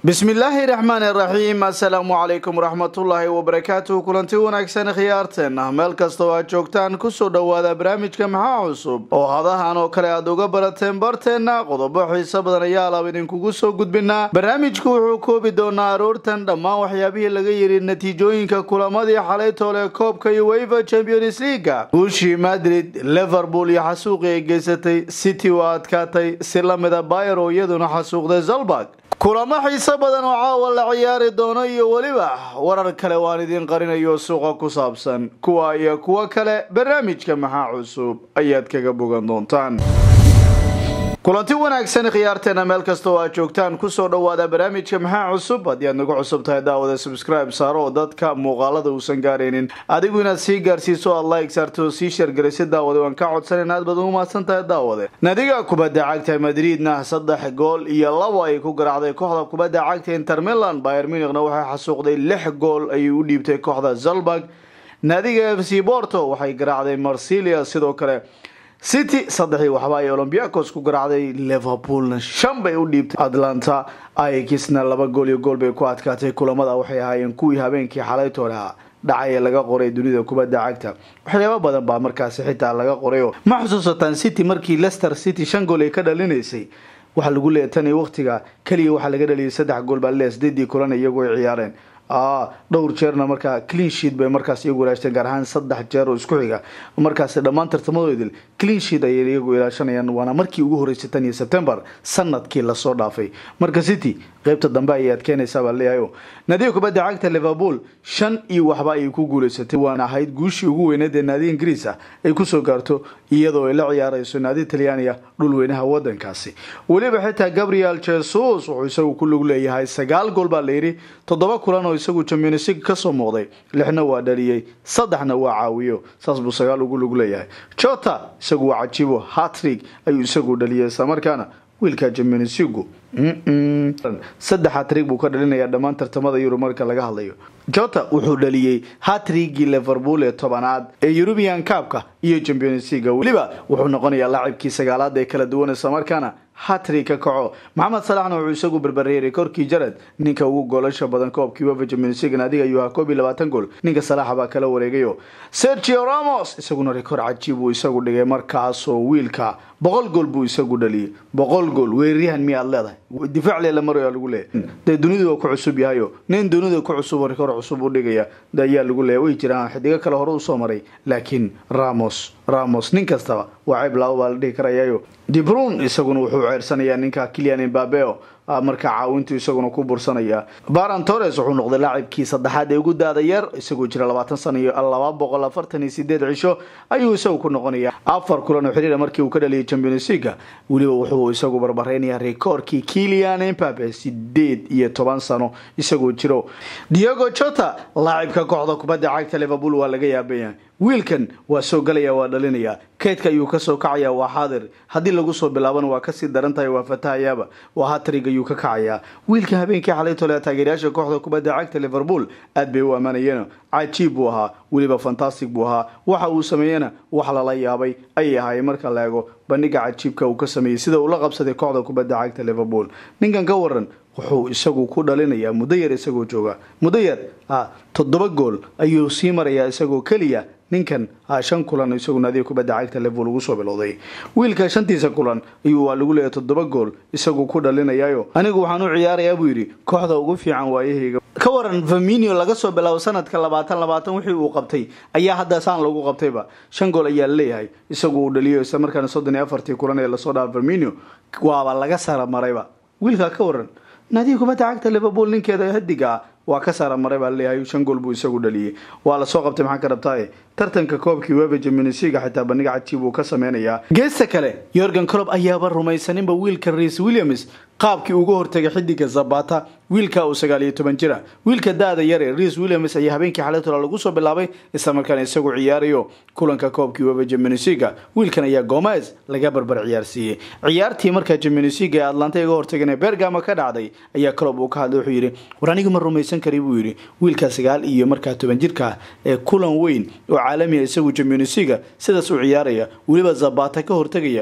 bismillaahi raxmaani raxiim assalaamu calaykum waraxmatullaahi wabarakaatuhu kulanti wanaagsan khiyaarteena meel kasta oo aad joogtaan kusoo dhowaada barnaamijka maxaa cusub oo hadahan oo kale aad uga barateen barteenna qodobo xiiso badan ayaa alaab idinkugu soo gudbinaa barnaamijku wuxuu koobi doonaa aroortan dhammaan waxyaabihii laga yidhi natiijooyinka kulamadii xalay toole koobka iyo weva champions leaga guushii madrid liverpool iyo xasuuqii ay geysatay city oo adkaatay si lamida bayer oo iyaduna xasuuqday zalbag kulamo xiiso badan oo caawa la ciyaari doono iyo weliba warar kale waan idiin qarinayo suuqa ku saabsan kuwa iyo kuwo kale barnaamijka maxaa cusub ayaad kaga bogan doontaan kulanti wanaagsan khiyaarteena meel kasta oo aad joogtaan kusoo dhowaada barnaamijka maxaa cusub haddii aad nagu cusub tahay daawada subscribe saaro oo dadka muuqaalada uusan gaaraynin adigu inaad sii gaarsiiso aad like saarto oo sii shargaraysa daawade waan ka codsanan aad baad ugu mahadsan tahay daawade nadiga kubadda cagta madriidna saddex gool iyo labo ay ku garaacday kooxda kubadda cagta inter milan bayer munichna waxay xasuuqday lix gool ayay u dhiibtay kooxda zalbag naadiga f c borto waxay garaacday marsilia sidoo kale city saddexii waxba ay olombiacos ku garaacday liverpoolna shan bay u dhiibtay atlanta ikisna laba gool iyo gool bay ku adkaatay kulamada waxay ahaayeen kuwii habeenkii xalaytoolaha dhacay ee laga qoray dunida kubadda cagta waxyaaba badan baa markaasi xitaa laga qorayo ma xusuusataan city markii leicester city shan gool ay ka dhalinaysay waxaa lagu leeya tan iyo waqtiga keliya waxaa laga dhaliyay saddex gool baa le sideedii kulan iyagu ay ciyaareen dhowr jeerna markaa clean sheet bay markaas iyagu ilaashteen gaar ahaan saddex jeer oo isku xiga markaas dhammaan tartamadoodil clean sheet ayay iyagu ilaashanayaan waana markii ugu horeysay tan iyo september sanadkii lasoo dhaafay marka city qeybta dambe ayay adkeenaysaa baa leeyahay naadiga kubadda cagta liverpool shan iyo waxba ayay ku guuleysatay waana ahayd guushii ugu weyneed ee naadiga ingiriis ah ay kusoo gaarto iyadoo ay la ciyaarayso naadi talyaaniga dhulweynaha wadankaasi weliba xitaa gabriel jesus wuxuu isagu ku lug leeyahay sagaal gool baa layidhi toddoba kulan oo isagu champions league kasoo muuqday lixna waa dhaliyey saddexna waa caawiyo saas buu sagaal ugu lug leeyahay jota isagu waa cajibo hatrig ayuu isagu dhaliyay islamarkaana wiilka champions leagu saddex hatrig buu ka dhalinayaa dhammaan tartamada yurub marka laga hadlayo jota wuxuu dhaliyey hatrigii liverpool ee tobanaad ee eurubian cabka iyo champions leaga weliba wuxuu noqonayaa laacibkii sagaalaad ee kala duwan islamarkaana hatrig ka kaco maxamed salaxna wuxuu isagu berbereeray korkii jared ninka ugu goolasha badan koobkii wefa champions league adiga ayuu ahaa koob iyo labaatan gool ninka salaxa baa kala wareegayo sergio ramos isaguna rekoor cajiib uu isagu dhigay markaasoo wiilka boqol gool buu isagu dhaliyay boqol gool weeraryahan miyaad leedahay difaac leela marayaa lagu leeyahy dee dunidu waa ku cusub yahayo nin dunida ku cusub oo rekoor cusub u dhigaya ayaa lagu leeyahy way jiraan xidigo kale hore usoo maray laakiin ramos ramos nin kastaba waa ceyb laabo baa la dhihi karayayo dibrun isaguna wuxuu ceersanayaa ninka kilian imbabeo markaa caawintu isaguna ku bursanaya baran torres wuxuu noqday laacibkii saddexaad ee ugu daada yar isagoo jira labaatan sana iyo laba boqol afartan iyo sideed cisho ayuu isagu ku noqonaya afar kulan oo xiriira markii uu ka dhaliyay champions leaga weliba wuxuu isagu barbareynayaa rekoorkii kilian imbabe sideed iyo toban sano isagoo jiro diego jota laacibka kooxda kubadda cagta liverpool waa laga yaabayahay wiilkan waa soo galaya waa dhalinaya keydka ayuu kasoo kacaya waa xaadir haddii lagu soo bilaabana waa kasii daran tahay waa fatahayaaba waa hatrig ayuu ka kacayaa wiilkan habeenkii xalay tole taageerayaasha kooxda kubadda cagta liverpool aad bay u ammaanayeen cajiib buu ahaa weliba fantastic buu ahaa waxa uu sameeyena wax lala yaabay ayay ahaayeen marka la eego bandhiga cajiibka uu ka sameeyey sida uu la qabsaday kooxda kubadda cagta liverpool ninkan ka waran wuxuu isagu ku dhalinayaa muddo yar isagoo jooga muddo yar toddoba gool ayuu sii marayaa isagoo keliya ninkan shan kulan isagu naadiga kubadda cagta liverpool ugu soo bilowday wiilka shantiisa kulan ayuu waa lagu leeyahay toddoba gool isagu ku dhalinayayo anigu waxaan u ciyaarayaa buu yidhi kooxda ugu fiican waayahayga ka waran faminio laga soo bilaabo sanadka labaatan labaatan wixii uu qabtay ayaa hadda saan lagu qabtayba shan gool ayaa laleeyahay isagu uu dhaliyo isla markaana soddon iyo afartii kulan ee lasoo dhaafay faminio waaba laga sara marayba wiilkaa ka waran naadiga kubadda cagta liverpool ninkeeda hadiga waa ka saara maray baa laleeyahay shan gool buu isagu dhaliyey waa lasoo qabtay maxaa ka rabtaaye tartanka koobkii wefa jaminisiga xitaa bandhiga cajiib uu ka sameynayaa geesta kale yorgan colob ayaaba rumaysaninba wiilka reis williams qaabkii uga hortagay xidiga zabata wiilka uu sagaal iyo toban jira wiilka da-da yare reis williams ayaa habeenkii xalatola lagu soo bilaabay islamarkaana isagu ciyaarayo kulanka koobkii wefa jaminisiga wiilkan ayaa gomez laga barbar ciyaarsiiyey ciyaartii markaa jaminisiga ee atlanta iga hortagan ee bergama ka dhacday ayaa colob uu ka hadlay wuxuu yidhi war anigu ma rumaysan kari buu yidhi wiilka sagaal iyo markaa toban jirka ee kulan weyn oo caalamiya isagu jaminisiga sidaas u ciyaaraya weliba zabata ka hortagaya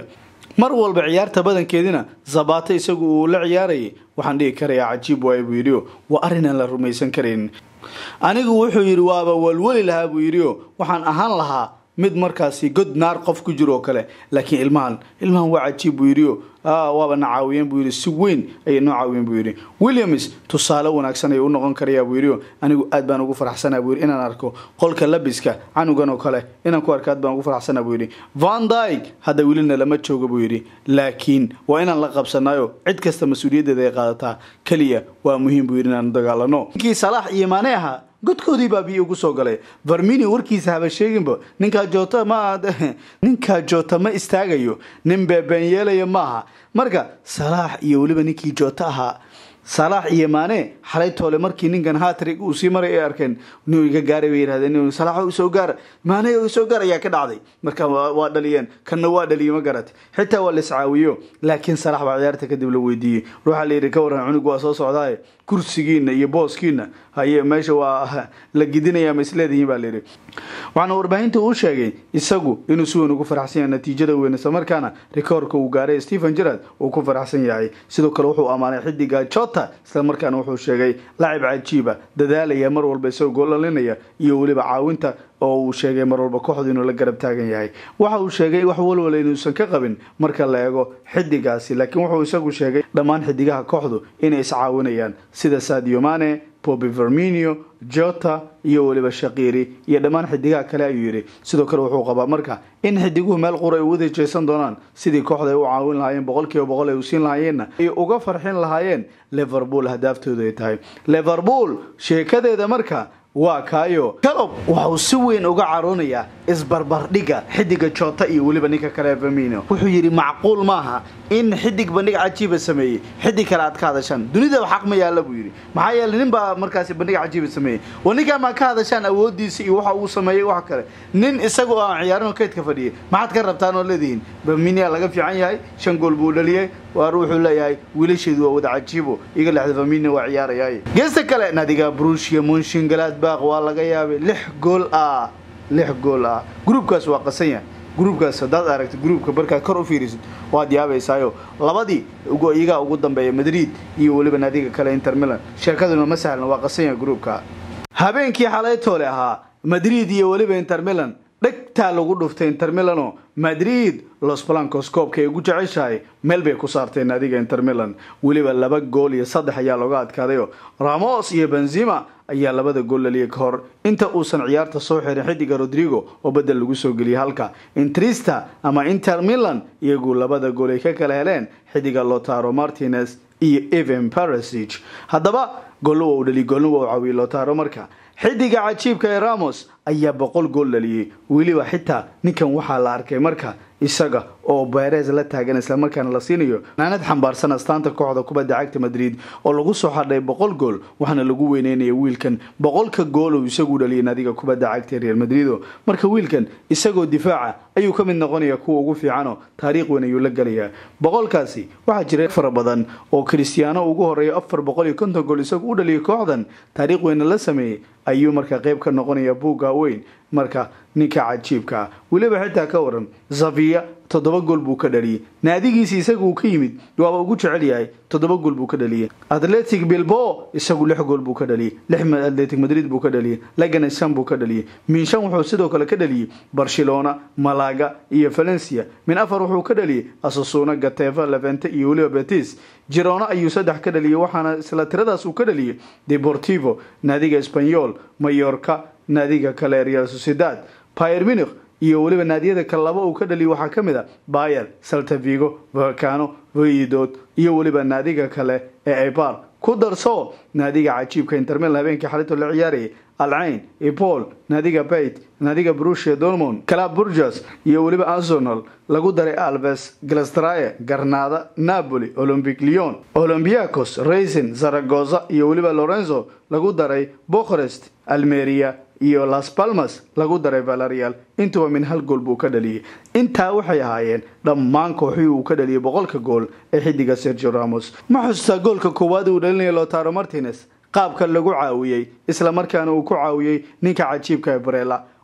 mar walba ciyaarta badankeedina zabata isagu uu la ciyaarayay waxaan dhihi karayaa cajiib waay buu yidhi waa arrin aan la rumaysan karayn anigu wuxuu yidhi waaba walwali lahaa buu yidhi waxaan ahaan lahaa mid markaasi god naar qof ku jiro oo kale laakiin ilmahan ilmahan waa cajiib buu yidhi waaba na caawiyeen buu yidhi si weyn ayay noo caawiyeen buu yidhi williams tusaale wanaagsan ayuu u noqon karayaa buu yidhi anigu aad baan ugu faraxsanaa buu yidhi inaan arko qolka labiska canugan oo kale inaan ku arko aad baan ugu faraxsanaa buu yidhi van dyke hadda welina lama jooga buu yidhi laakiin waa inaan la qabsanayo cid kasta mas-uuliyaddeeda ay qaadataa keliya waa muhiim buu yidhi inaan dagaalano ninkii salaax iyo maane ahaa godkoodii baa biyo ugu soo galay vermini warkiisa haba sheeginba ninkaa joota ma ninkaa joota ma istaagayo nin beebeen yeelaya maaha marka salaax iyo weliba ninkii joota ahaa salaax iyo maane xalay toole markii ninkan hatrig uu sii maray ay arkeen inuu iga gaaray bay yidhahdeen salaax isoo gaar maane isoo gaar ayaa ka dhacday marka waa dhaliyeen kanna waa dhaliye ma garat xitaa waa la iscaawiyo laakiin salaax baa ciyaarta kadib la weydiiyey ruuxa la yidhi ka warran cunug waa soo socdaaye kursigiina iyo booskiina haye meesha waa la gidinaya ma isleedihiin baa layidhi waxaana warbaahinta uu sheegay isagu inuu si weyn ugu faraxsan yahay natiijada weyn islamarkaana rikoorka uu gaaray stephen gerard uu ku faraxsan yahay sidoo kale wuxuu ammaanay xidiga jota islamarkaana wuxuu sheegay lacib cajiiba dadaalaya mar walba isagoo goolalinaya iyo weliba caawinta oo uu sheegay mar walba kooxdu inuu la garab taagan yahay waxa uu sheegay wax walwala inuusan ka qabin marka la eego xidigaasi laakiin wuxuu isagu sheegay dhammaan xidigaha kooxdu inay iscaawinayaan sida sadio mane bobi verminio jota iyo weliba shaqiiri iyo dhammaan xidigaha kale ayuu yidhi sidoo kale wuxuu qabaa marka in xidiguhu meel qura ay uwada jeesan doonaan sidii kooxda ay u caawin lahaayeen boqolkiiba boqol ay u siin lahaayeenna ay uga farxin lahaayeen liverpool hadaaftooda ay tahay liverpool sheekadeeda marka waa kaayo kalob waxa uu si weyn uga caroonayaa isbarbardhiga xidiga jota iyo weliba ninka kale vermino wuxuu yidhi macquul maaha in xidig bandhig cajiiba sameeyey xidig kale aad ka hadashaan dunidaba xaq ma yaalla buu yidhi maxaa yeeley nin baa markaasi bandhig cajiiba sameeyey wa ninkaan maa ka hadashaan awoodiisa iyo waxa uu sameeyey wax kale nin isagu aan ciyaarin kaydka fadhiyay maxaad ka rabtaan oo leedihiin verminia laga fiican yahay shan gool buu dhaliyey waar wuxuu leeyahay wiilasheedu waa wada cajiibo iga lexda verminia waa ciyaaraya geesta kale nadiga brushia munshin galaadbaaq waa laga yaabay lix gool ah lix gool ah gruubkaas waa qasan yahay gruubkaas haddaad aragtid gruubka markaad kor u fiirisid waad yaabaysaayo labadii iyagaa ugu dambeeya madrid iyo weliba naadiga kale inter milan sheekaduna ma sahlan waa qasan yahay gruubka habeenkii xalaytoole ahaa madrid iyo weliba inter milan dhegtaa lagu dhuftay inter milano madrid los blancos koobka ay ugu jeceshahay meel bay ku saarteen naadiga inter milan weliba laba gool iyo saddex ayaa looga adkaadayo ramos iyo benzima ayaa labada gool laliyay ka hor inta uusan ciyaarta soo xirin xidiga rodrigo oo bedel lagu soo geliyay halka intrista ama inter milan iyagu labada gool ay ka kala heleen xidiga lotaro martinez iyo evan parasig haddaba goolna waa u dhaliy goolna waa u caawiyey lotaro marka xidiga cajiibka ee ramos ayaa boqol gool dhaliyey weliba xitaa ninkan waxaa la arkay marka isaga oo beres la taagan islamarkaana la siinayo naanad xambaarsan astaanta kooxda kubadda cagta madrid oo lagu soo xadhay boqol gool waxaana lagu weyneynaya wiilkan boqolka gool uu isagu dhaliyay naadiga kubadda cagta real madrido marka wiilkan isagoo difaaca ayuu ka mid noqonaya kuwa ugu fiicano taariikh weyn ayuu la gelayaa boqolkaasi waxaa jira fara badan oo kristiyaano ugu horeeya afar boqol iyo konton gool isagu u dhaliyay kooxdan taariikh weyna la sameeyey ayuu marka qayb ka noqonaya buugga weyn marka ninka cajiibka ah weliba xitaa ka waran zaviya toddoba gool buu ka dhaliyey naadigiisi isagu uu ka yimid waaba ugu jecel yahay toddoba gool buu ka dhaliyey atletic bilbo isagu lix gool buu ka dhaliyey lix atletic madrid buu ka dhaliyey laganes shan buu ka dhaliyey min shan wuxuu sidoo kale ka dhaliyey barcelona malaga iyo valencia min afar wuxuu ka dhaliyey asasuna gateva levente iyo weliba betis girona ayuu saddex ka dhaliyey waxaana isla tiradaas uu ka dhaliyey deportivo naadiga espanyol mayorka naadiga kale real sociedad pier munich iyo weliba naadiyada kale laba uu ka dhaliyay waxaa ka mid a bayer saltavigo volcano voidod iyo weliba naadiga kale ee ebar ku darso naadiga cajiibka intermil habeenkii xalito la ciyaarayay alcayn epol naadiga bait naadiga brusia dormond calab burgas iyo weliba arsenal lagu daray alves glastraye garnada napoli olympic leon olympiacos racing zaragoza iyo weliba lorenzo lagu daray bokhorest almeria iyo las palmas lagu daray valerial intuba min hal gool buu ka dhaliyey intaa waxay ahaayeen dhammaan kooxihii uu ka dhaliyay boqolka gool ee xidiga sergio ramos ma xustaa goolka koowaad uu dhalinaya lotaro martinez qaabka lagu caawiyey isla markaana uu ku caawiyey ninka cajiibka ee barela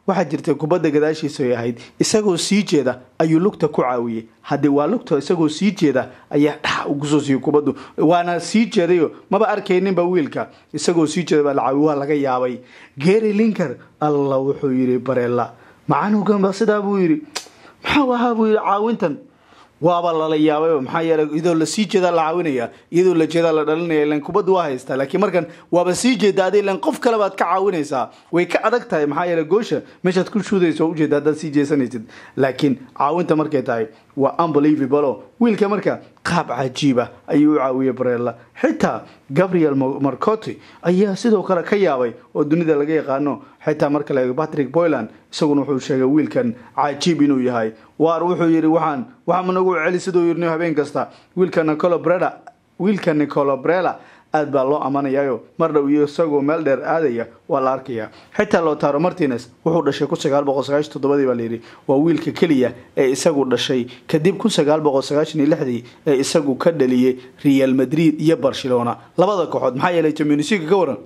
waxaa jirtay kubadda gadaashiisa ay ahayd isagoo sii jeeda ayuu lugta ku caawiyey haddii waa lugta isagoo sii jeeda ayaa dhax ugusoo siiyey kubaddu waana sii jeedayo maba arkayninba wiilka isagoo sii jeeda baa la caawiy waa laga yaabay gary linker alla wuxuu yidhi bareella macanuganba sidaa buu yidhi maxaa ahaa buu yidhi caawintan waaba lala yaabay maxaa yeelay iyadoo lasii jeedaa la caawinaya iyadoo la jeedaa la dhalinaya ilan kubaddu waa haystaa laakiin markan waaba sii jeeda adi ilan qof kale baad ka caawinaysaa way ka adag tahay maxaa yeelay goosha meeshaad ku shuudayso oo ujeeda haddaad sii jeesanaysid laakiin caawinta markay tahay waa unbelievable oo wiilka marka qaab cajiiba ayuu u caawiyey barella xitaa gabriel marcotti ayaa sidoo kale ka yaabay oo dunida laga yaqaano xitaa marka la eego patrick boyland isaguna wuxuu sheegay wiilkan cajiib inuu yahay waar wuxuu yidhi waxaan waxaa nagu celi siduu yidhi habeen kasta wiilka nicolo breda wiilka nicolo brela aad baa loo amanayayo mar dhow iyo isagoo meel dheer aadaya waa la arkayaa xitaa lotaro martines wuxuu dhashay kun sagaal boqol sagaashan toddobadii baa layidhi waa wiilka keliya ee isagu dhashay kadib kun sagaal boqol sagaashan iyo lixdii ee isagu ka dhaliyey real madrid iyo barcelona labada kooxood maxaa yeelay jamunisiga ka waran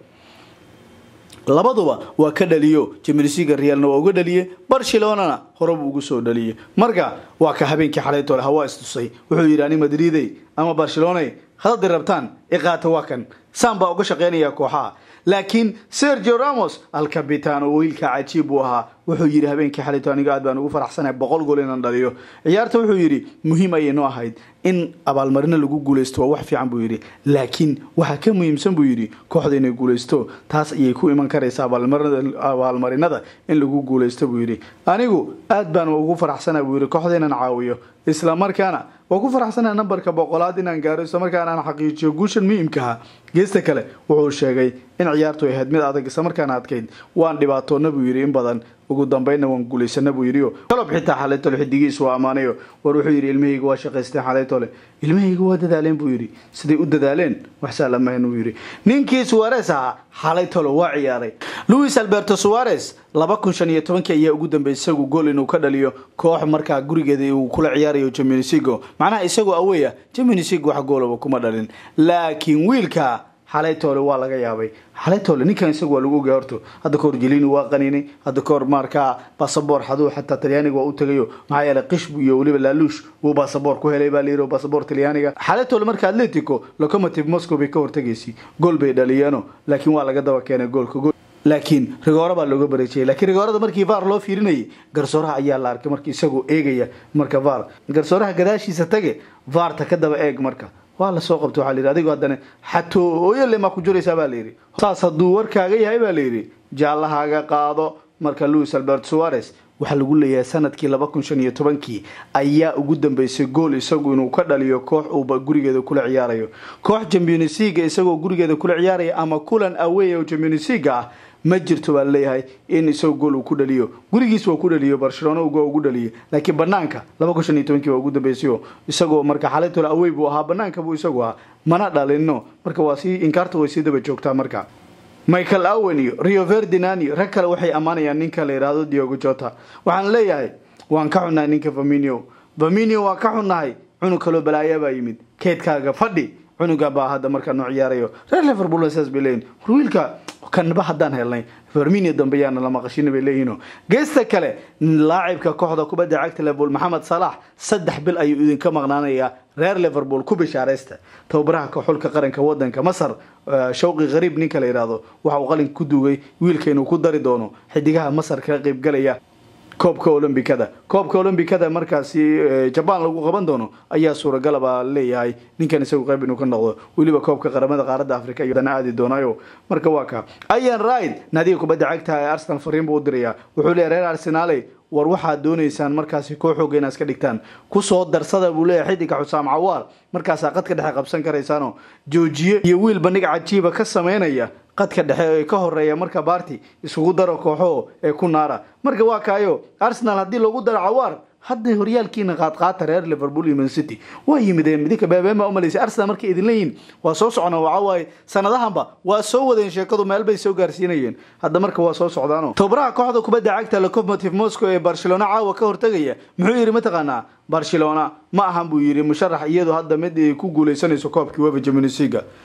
labaduba waa ka dhaliyo jamunisiga realna waa uga dhaliyey barcelonana horeba ugu soo dhaliyey marka waa ka habeenkii xalaytoole hawaa istusay wuxuu yidhi ani madridey ama barcelona hadadi rabtaan iqaata waa kan saan baa uga shaqaynaya kooxaha laakiin sergio ramos alcabitan oo wiilka cajiib buu ahaa wuxuu yidhi habeenkii xalayto aniga aad baan ugu faraxsanahay boqol gool inaan dhaliyo ciyaarta wuxuu yidhi muhiim ayay noo ahayd in abaalmarino lagu guulaysto waa wax fiican buu yidhi laakiin waxaa ka muhiimsan buu yidhi kooxda inay guulaysto taas ayay ku iman karaysa abaalmarinada in lagu guulaysto buu yidhi anigu aad baan ugu faraxsana buu yidhi kooxda inaan caawiyo isla markaana waa ku faraxsanaha nambarka boqolaad inaan gaaro isla markaana aan xaqiijiyo guushan muhiimkaha geesta kale wuxuu sheegay in ciyaartu ay ahayd mid adag isla markaana adkayd waan dhibaatoona buu yidhi in badan ugu dambeynna waan guulaysana buu yidhi kalob xitaa xalaytole xidigiis waa ammaanayo war wuxuu yidhi ilmahayga waa shaqaysteen xalaytole ilmahayga waa dadaaleen buu yidhi siday u dadaaleen wax saalamayn uu yidhi ninkii suwares ahaa xalaytole waa ciyaaray louis alberto suwares laba kun shan iyo tobankii ayaa ugu dambeeyay isagu gool inuu ka dhaliyo koox markaa gurigeeda uu kula ciyaarayo jamunisigo macnaha isagoo aweya jamunisigo wax goolaba kuma dhalin laakiin wiilka xalaytoole waa laga yaabay xalaytoole ninkan isagu waa lagu ogaa horto hadda kahor jelini waa qaniinay hadda kahor markaa basaboor xaduu xataa talyaaniga waa u tagayo maxaa yeelay qishbu iyo weliba laaluush wuu basaboor ku helay baa layidhi basaboor talyaaniga xalaytoole marka atletico locomotive moscow bay ka hortagaysay gool bay dhaliyeeno laakiin waa laga daba keenay goolka laakiin rigoora baa looga bareejiyay laakiin rigoorada markii var loo fiirinayay garsooraha ayaa la arkay marka isagoo eegaya marka var garsooraha gadaashiisa tage varta ka daba eeg marka waa lasoo qabta waxaa layidhi adigo haddana xatooyole maa ku jiraysaa baa layidhi saas hadduu warkaaga yahay baa layidhi jaallahaaga qaado marka louis albert suares waxaa lagu leeyahay sanadkii laba kun shan iyo tobankii ayaa ugu dambeysay gool isagu inuu ka dhaliyo koox uuba gurigeeda kula ciyaarayo koox jamionisiga isagoo gurigeeda kula ciyaaraya ama kulan awey oo jamionisiga ah ma jirto baa laleeyahay in isagoo gool uu ku dhaliyo gurigiis waa ku dhaliyo barcelona uga ugu dhaliyo laakiin banaanka laba kun shan iyo tobankii waa ugu dambeysayoo isagoo marka xalaytole awey buu ahaa banaanka buu isagu ahaa mana dhalino marka waa sii inkaarta way sii daba joogtaa marka michael owen iyo rio ferdinand iyo rag kale waxay ammaanayaan ninka la yidhaahdo diogo jota waxaan leeyahay waan ka xunnahay ninka vaminio vaminio waan ka xunnahay cunug kaloo balaayaa baa yimid keedkaaga fadhi cunuga baa hadda markaa noo ciyaarayo reer liverpool saas bay leeyihin war wiilka kanba haddaan helnay ferminia dambe yaana la maqashina bay leeyihiino geesta kale laacibka kooxda kubadda cagta liverpool maxamed salax saddex bil ayuu idinka maqnaanayaa reer liverpool ku bishaaraysta tababaraha xulka qaranka wadanka masar shawqi khariib ninka la yidhaahdo waxa uu qalinka ku duugay wiilka inuu ku dari doono xidigaha masar kaga qaybgalaya koobka olombikada koobka olombikada markaasi jabaan lagu qaban doono ayaa suuragala baa leeyahay ninkan isagu qayb inuu ka noqdo weliba koobka qaramada qaaradda africa iyo dana aadi doonayo marka waa ka ayan ride naadiga kubadda cagta ee arsenal fariin buu u dirayaa wuxuu leeyahay reer arsenaale war waxaad doonaysaan markaasi koo xooga inaad iska dhigtaan kusoo darsada buu leeyahay xidiga xusaam cawaar markaasaa qadka dhexe qabsan karaysaano joojiye iyo wiil bandhig cajiiba ka sameynaya qadka dhexe ee ka horeeya marka baarti isugu daro kooxo ee ku naara marka waa kaayo arsenal haddii lagu daro cawaar hadday horyaalkiina qaadqaata reer liverpool iyo man city waa yimideen midinka beebeen baa umalaysay arsenal markay idin leeyihin waa soo socona waxa waaye sanadahanba waa soo wadeen sheekadu meel bay soo gaarsiinayeen hadda marka waa soo socdaano tobaraha kooxda kubadda cagta locomotive moscow ee barcelona caawa ka hortegaya muxuu yidhi mataqaanaa barcelona ma ahan buu yidhi musharax iyadoo hadda mid ay ku guuleysanayso koobkii wefa jamunisiga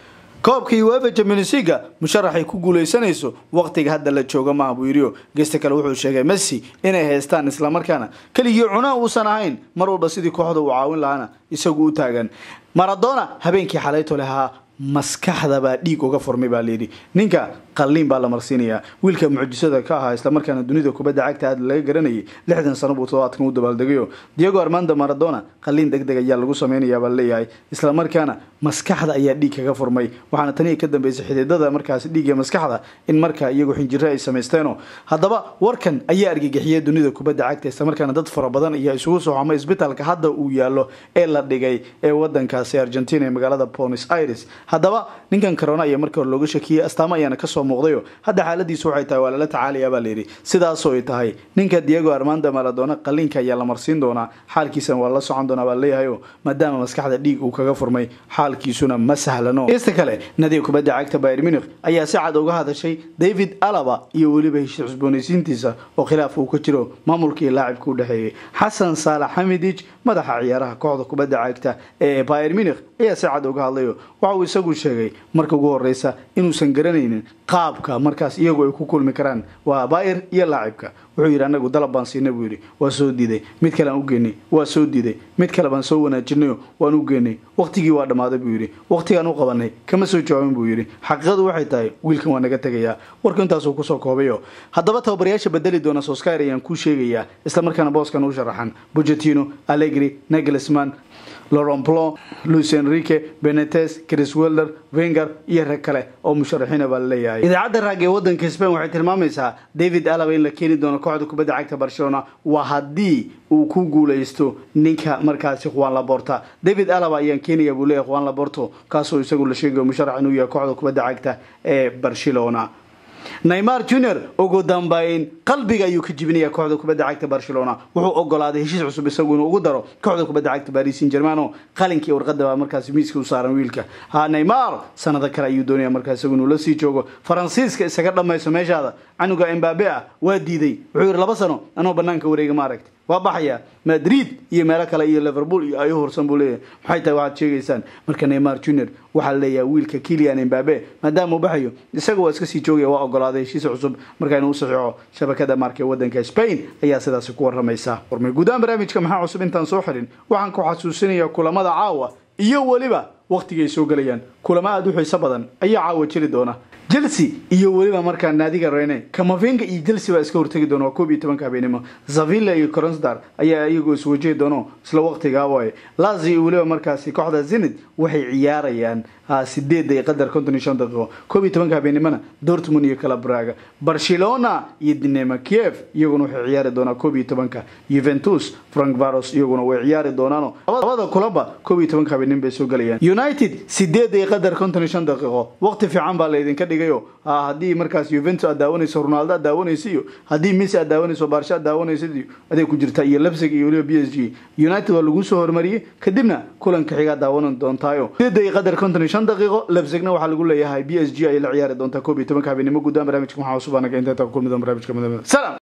koobka uefa champions leaga musharaxay ku guuleysanayso waqtiga hadda la jooga maaha buu yidhi gesta kale wuxuu sheegay messi inay haystaan islamarkaana keligii cunaa uusan ahayn mar walba sidii kooxda uu caawin lahaana isagu u taagan maradona habeenkii xalayto lahaa maskaxda baa dhiig uga furmay baa layidhi ninka qalliin baa la marsiinayaa wiilka mucjisada ka ahaa islamarkaana dunida kubadda cagta aad laga garanayay lixdan sano buu todobaadkan u dabaaldegayo diego armando maradona qalliin deg deg ayaa lagu samaynayaa baa laleeyahay islamarkaana maskaxda ayaa dhiig kaga furmay waxaana tanii ka dambeysay xididada markaasi dhiig ee maskaxda in markaa iyagu xinjiro ay samaysteeno haddaba warkan ayaa argagixiyay dunida kubadda cagta islamarkaana dad fara badan ayaa isugu soo xamay isbitaalka hadda uu yaalo ee la dhigay ee wadankaasi argentina ee magaalada bonis aires haddaba ninkan corona ayaa markii hore looga shakiyey astaamo ayaana kasoo muuqdayo hadda xaaladiisu waxay tahay waa lala tacaalayaa baa layidhi sidaasoo ay tahay ninka diego armando maradona qalliinka ayaa la marsiin doonaa xaalkiisana waa la socon doonaa baa leeyahayo maadaama maskaxda dhiig uu kaga furmay xaalkiisuna ma sahlano ista kale nadiga kubadda cagta bayr munich ayaa si cad uga hadashay david alaba iyo weliba heshiis cusboonaysiintiisa oo khilaaf uu ka jiro maamulkii laacibka u dhexeeyey xasan saalax xamidij madaxa ciyaaraha kooxda kubadda cagta ee bayr munich ayaa si cad uga hadlayo waxa uu isagu sheegay marka ugu horeysa inuusan garanaynin qaabka markaas iyagu ay ku kulmi karaan waa bayr iyo laacibka wuxuu yidhi anagu dalab baan siinay buu yidhi waa soo diiday mid kale aan u geenay waa soo diiday mid kale baan soo wanaajinayo waan u geenay waqtigii waa dhammaaday buu yidhi waqtigaan u qabanay kama soo jawaabin buu yidhi xaqiiqadu waxay tahay wiilkan waa naga tegayaa warku intaasuu kusoo koobayo haddaba tababarayaasha bedeli doona soskyr ayaan kuu sheegayaa islamarkaana booskan u sharaxan bugetino allegri nagelsman laurent blanc luis enrique benetes chris welder wenger iyo rag kale oo musharaxiina baa laleeyahay idaacadda raag ee wadanka spain waxay tilmaamaysaa david alaba in la keeni doono kooxda kubadda cagta barcelona waa haddii uu ku guuleysto ninka markaasi juan laborta david alaba ayaan keenaya buu leeyahay juan laborto kaasoo isagu la sheegayo musharax inuu yahay kooxda kubadda cagta ee barcelona neymar junior ugu dambeyn qalbiga ayuu ka jibinaya kooxda kubadda cagta barcelona wuxuu ogolaaday heshiis cusub isagu inuu ugu daro kooxda kubadda cagta paris saint germano qalinkii warqada baa markaasi miiska u saaran wiilka ha neymar sanado kale ayuu doonaya markaas isagu inuu la sii joogo faransiiska isaga dhamayso meeshaada canuga embabe ah waa diiday wuxuu yidhi laba sano anoo banaanka wareega ma aragti waa baxaya madrid iyo meelo kale iyo liverpool iyo ay horsan buu leeyahay maxay tahay waxaad sheegaysaan marka neymar junior waxaa leeyahay wiilka kilian embabe maadaama uu baxayo isaga waa iska sii joogaya waa ogolaaday heshiis cusub markaa inuu saxiixo shabakada marka ee wadanka spain ayaa sidaasi ku waramaysa warmay guudaan barnaamijka maxaa cusub intaan soo xirin waxaan ku xasuusinayaa kulamada caawa iyo weliba waqtigay soo gelayaan kulamo aada u xiiso badan ayaa caawa jiri doona chelsea iyo weliba markaa naadiga rene kamavinga iyo chelsea baa iska hortegi doona waa koob iyo tobanka habeenimo zavilla iyo cronsdar ayaa iyagoo iswajihi doono isla waqtigaa waaye lazio iyo weliba markaasi kooxda zenid waxay ciyaarayaan sideed iyo qadar konton iyo shan daqiiqo koob iyo tobanka habeenimona dortmund iyo calabraga barcelona iyo dinema kiev iyaguna waxay ciyaari doonaa koob iyo tobanka juventus frank varos iyaguna way ciyaari doonaano labada kulaba koob iyo tobanka habeenimo bay soo gelayaan united sideed iyo qadar konton iyo shan daqiiqo waqti fiican baa laydinka dhigayo haddii markaas juventus aad daawanayso ronaldo aad daawanaysa iyo haddii messi aad daawanayso barsha aad daawanaysa aday ku jirta iyo lebsig iyo weliba b s g united waa lagu soo hormariyey kadibna kulanka xigaa daawanan doontaayo sideed iyo qadar konton iyo shan daqiiqo lebsigna waxaa lagu leeyahay b s g ayay la ciyaari doontaa koob iyo tobanka habeenimo guddaan barnaamijka maxaa cusub anaga inta kulmi doon barnaamijka madamada salam